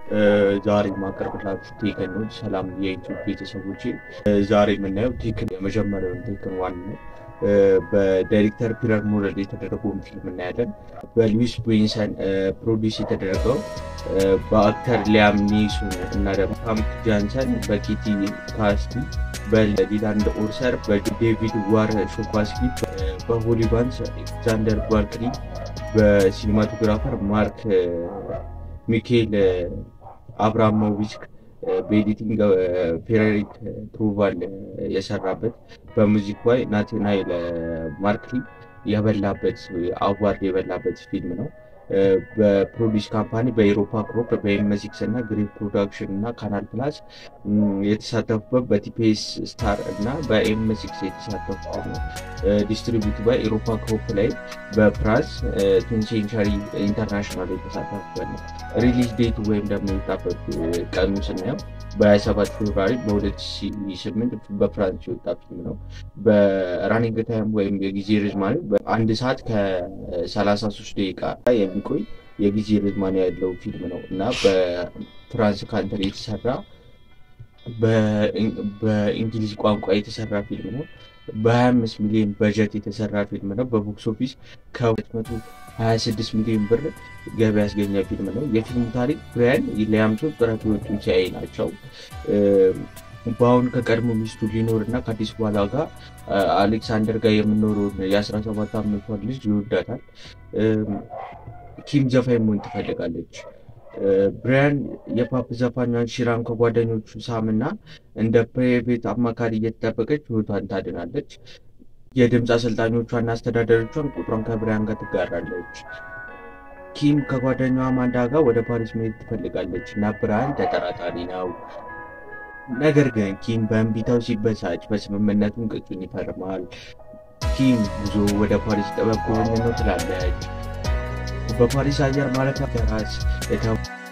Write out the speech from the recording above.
ዛሬ ማቀርብላችሁ ቴክን ነው። ሰላም የዩቲዩብ ቤተሰቦች፣ ዛሬ የምናየው ቴክን የመጀመሪያውን ቴክን ዋን ነው። በዳይሬክተር ፒተር ሞረል የተደረገውን ፊልም እናያለን። በሉዊስ ቤንሰን ፕሮዲስ የተደረገው በአክተር ሊያም ኒሱን እና ደግሞ ፓምክ ጃንሰን፣ በኬቲ ካስቲ፣ በሊላንድ ኦርሰር፣ በዴቪድ ዋር ሾኳስኪ፣ በሆሊ ባንስ አሌክዛንደር ባርክሊ፣ በሲኒማቶግራፈር ማርክ ሚካኤል አብራሞቪች በኤዲቲንግ ፌሬሪክ ትሩቫል የሰራበት በሙዚክ ላይ ናትናኤል ማርክሊ የበላበት አዋርድ የበላበት ፊልም ነው። በፕሮዲስ ካምፓኒ በኤሮፓ ክሮፕ በኤምሲክስ እና ግሪን ፕሮዳክሽን እና ካናል ፕላስ የተሳተፉበት በቲፒኤስ ስታር እና በኤምሲክስ የተሳተፉበት ነው። ዲስትሪቢዩት ባይ ኤሮፓ ክሮፕ ላይ በፕራስ ቱን ሴንቸሪ ኢንተርናሽናል የተሳተፉበት ነው። ሪሊዝ ዴቱ ወይም ደግሞ የወጣበት ቀኑ ስናየው በ27 ፌብራሪ በ2008 በፍራንስ የወጣ ፊልም ነው። በራኒንግ ታይም ወይም የጊዜ ርዝማኔ በአንድ ሰዓት ከ33 ደቂቃ የሚቆይ የጊዜ ርዝማኔ ያለው ፊልም ነው እና በፍራንስ ካንትሪ የተሰራ በእንግሊዝ ቋንቋ የተሰራ ፊልም ነው። በ25 ሚሊዮን በጀት የተሰራ ፊልም ነው። በቦክስ ኦፊስ ከ226 ሚሊዮን ብር ገቢ ያስገኘ ፊልም ነው። የፊልሙ ታሪክ ብራያን ሊያምሶን ጥረቶቹን ሲያይ ናቸው። በአሁን ከቀድሞ ሚስቱ ሊኖር እና ከአዲስ በኋላ ጋር አሌክሳንደር ጋር የምኖረውን የ17 ዓመቷን ልጅ ይወዳታል። ኪም ዘፋኝ መሆን ትፈልጋለች። ብራያን የፓፕ ዘፋኟን ሺራን ከጓደኞቹ ሳምና እንደ ፕራይቬት አማካሪ እየተጠበቀች ህይወቷን ታድናለች። የድምፅ አሰልጣኞቿና አስተዳዳሪቿን ቁጥሯን ከብራያን ጋር ትጋራለች። ኪም ከጓደኛዋ አማንዳ ጋር ወደ ፓሪስ መሄድ ትፈልጋለች እና ብራያን ተጠራጣሪ ነው። ነገር ግን ኪም በእንቢታው ሲበሳጭ በስምምነቱን ቅጹን ይፈርማል። ኪም ጉዞ ወደ ፓሪስ ጥበብ ጎብኝ ነው ትላለች። በፓሪስ አየር ማረፊያ ከራስ